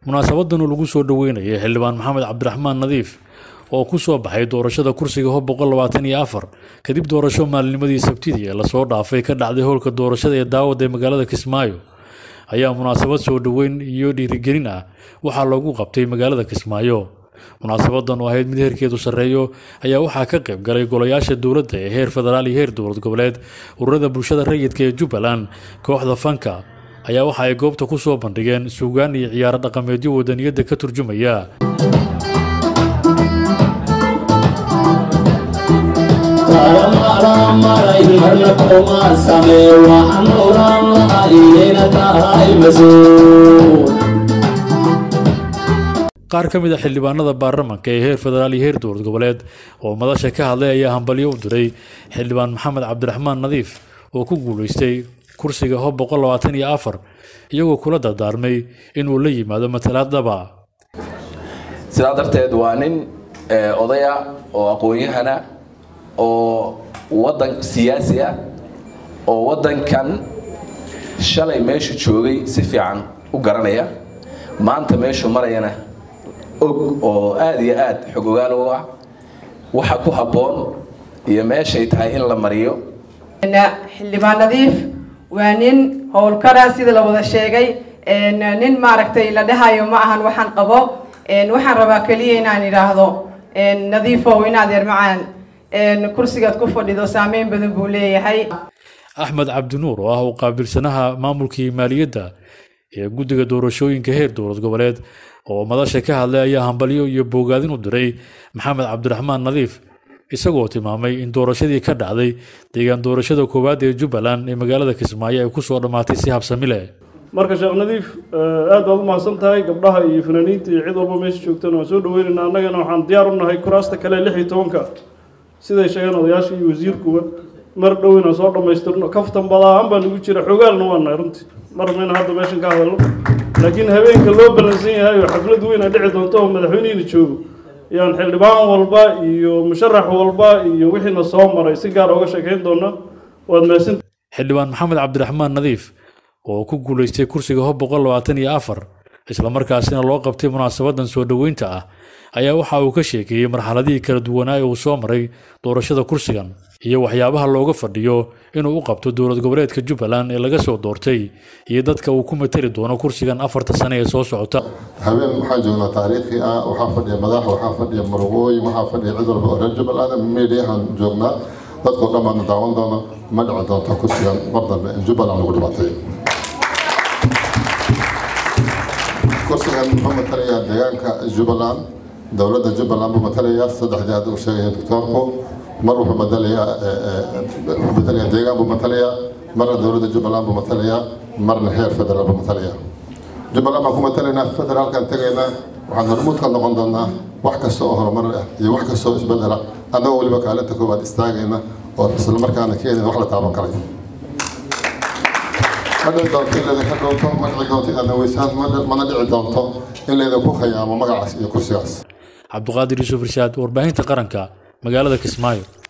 munaasabadan oo lagu soo dhoweynayay xildhibaan maxamed cabdiraxmaan nadiif oo ku soo baxay doorashada kursiga hob boqol labaatan iyo afar kadib doorasho maalinimadii sabtidii ee lasoo dhaafay ka dhacday howlka doorashada ee daawad ee magaalada kismaayo ayaa munaasabad soo dhoweyn iyo dhiirigelin ah waxaa loogu qabtay magaalada kismaayo munaasabadan oo ahayd mid heerkeedu sarreeyo ayaa waxaa ka qayb galay golayaasha dowladda ee heer federaal iyo heer dowlad goboleed ururada bulshada rayidka ee jubbaland kooxda fanka ayaa waxa ay goobta ku soo bandhigeen suugaan iyo ciyaaro dhaqameedyo wadaniyadda ka turjumaya qaar ka mid a xildhibaanada baarlamanka ee heer federaal iyo heer dowlad goboleed oo madasha ka hadlay ayaa hambalyo u diray xildhibaan maxamed cabdiraxmaan nadiif oo ku guulaystay kursiga hob boqol labaatan iyo afar iyagoo kula dardaarmay inuu la yimaado matalaad dhaba sidaa darteed waa nin odaya oo aqoon-yahana oo wadan siyaasi ah oo waddankan shalay meeshu joogay si fiican u garanaya maanta meeshuu marayana og oo aada iyo aada xog ogaal u ah waxa ku habboon iyo meeshay tahay in la mariyo xildhibaan nadiif waa nin howlkara sida la wada sheegay nin maaragtay la dhahayo ma ahan waxaan qabo waxaan rabaa keliya inaan idhaahdo nadiifow inaad yar macaan kursigaad ku fadhido saameyn badan buu leeyahay axmed cabdinuur oo ah u qaabilsanaha maamulkii maaliyadda ee guddiga doorashooyinka heer dowlad goboleed oo madasha ka hadlay ayaa hambalyo iyo boogaadin u diray maxamed cabdiraxmaan nadiif isagoo tilmaamay in doorashadii ka dhacday deegaan doorashada koowaad ee jubbaland ee magaalada kismaayo ay kusoo dhammaatay si habsami leh marka sheekh nadiif aad baad u mahadsan tahay gabdhaha iyo fanaaniinta iyo cid walba meesha joogtana waan soo dhaweynaynaa annagana waxaan diyaar u nahay kuraasta kale lix iyo tobanka siday sheegeen odayaasha iyo wasiirkuba mar dhow inaan soo dhammaystirno kaftan badaahan baa nagu jira xogaalna waa nahay runtii mar mayna hadda meeshan ka hadalno laakiin habeenka loo ballansan yahay oo xaflad weyn a dhici doonto oo madaxweynihina joogo yaan xildhibaan walba iyo musharax walba iyo wixiina soo maray si gaar uga sheekayn doona waad mahadsan xildhibaan maxamed cabdiraxmaan nadiif oo ku guulaystay kursiga hob boqol labaatan iyo afar islamarkaasina loo qabtay munaasabadan soo dhoweynta ah ayaa waxa uu ka sheekeeyey marxaladihii kala duwanaa ee uu soo maray doorashada kursigan iyo waxyaabaha looga fadhiyo inuu u qabto dowlad goboleedka jubbaland ee laga soo doortay iyo dadka uu ku matali doono kursigan afarta sane ee soo socota habeen waxaan joognaa taariikhi ah waxaa fadhiya madax waxaa fadhiya marugooyin waxaa fadhiya cid walba oo reer jubbaland mediahan joognaa dadkoo dhan baadna daawan doona ma dhici doonta kursigan mar dambe in jubbaland lagu dhibatay kursigan muxuu matalayaa deegaanka jubbaland dowladda jubbaland buu matalayaa saddexdii hadda uu sheegaya doctoorku mar wuxuu matalayaa wuxuu matalayaa deegaan buu matalayaa marna dowladda jubbaland buu matalayaa marna heer federaal buu matalayaa jubbaland baan ku matalaynaa federaalkan tegaynaa waxaan hormuud ka noqon doonaa wax kasta oo horumar ah iyo wax kasta oo isbedela annagoo weliba kaalinta koowaad istaagayna oo isla markaana keenayna wax la taaban karay ma dhici doonto in laydinka dhowto ma dhici doonto inaad naweysaan mana dhici doonto in laydinku khayaamo magacaas iyo kursigaas cabduqaadir yuusuf irshaad warbaahinta qaranka magaalada kismaayo